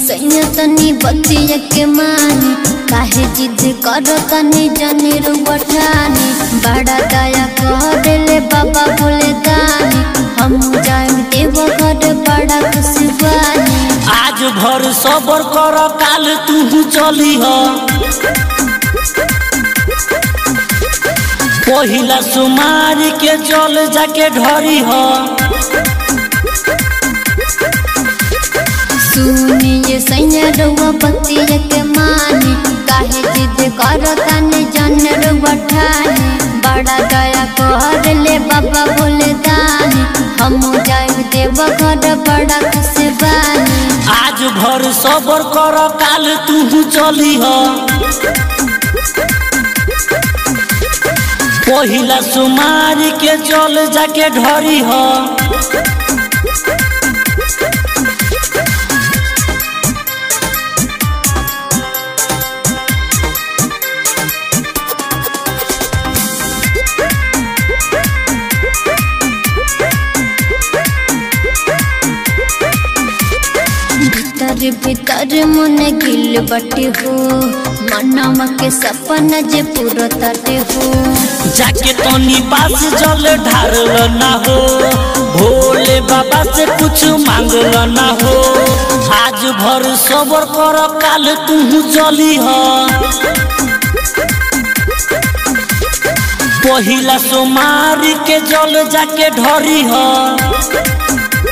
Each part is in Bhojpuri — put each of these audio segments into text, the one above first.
सैया तनी बतिया के मानी काहे जिद कर तनी जनी रुबठानी बड़ा दया कहले बाबा बोले दानी हम जाए देव घर बड़ा खुशबानी आज भर सबर कर काल तू चली ह पहिला सुमारी के जल जाके ढरी ह सुनिए सैया रुआ बतिया के मानी काहे जिद कर तनी जनी रुबठानी बड़ा दया कहले बाबा बोले दानी हम जाए देव घर बड़ा खुशबानी आज भर सबर कर काल तू चली ह पहिला सुमारी के जल जाके ढरी ह भीतर भीतर मन गिल बटे हो मनवा के सपना जे पूरा तटे हो जाके तनी पास जल ढारल ना हो भोले बाबा से कुछ मांगल ना हो आज भर सबर कर काल तू चली ह पहिला सोमारी के जल जाके ढरी ह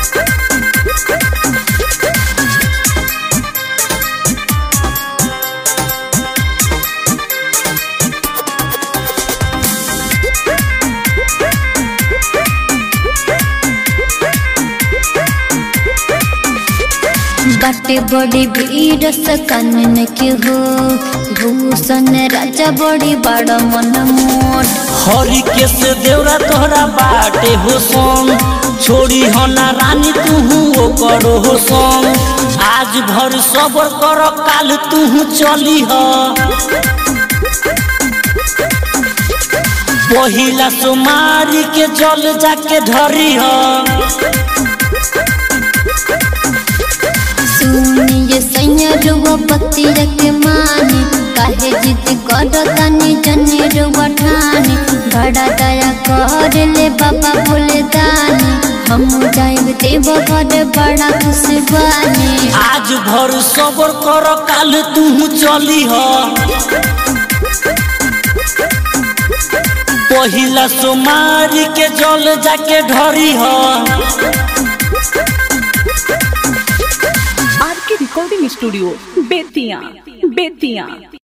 बाटे बड़ी भीड़ सकन के हो भूषण राजा बड़ी बड़ा मन मोट हरि के से देवरा तोहरा बाटे हो संग छोड़ी हो ना रानी तू ओ करो हो संग आज भर सबर कर काल तू चली ह पहिला सोमारी के जल जाके ढरी ह सुनिए सैया रुआ बतिया के मानी काहे जिद कर तनी जनी रुआ ठानी बड़ा दया कर ले बाबा बोले दानी हम जाए देव घर बड़ा खुशबानी आज भर सबर कर काल तू चली ह पहिला सोमारी के जल जाके ढरी ह आर के रिकॉर्डिंग स्टूडियो बेतिया बेतिया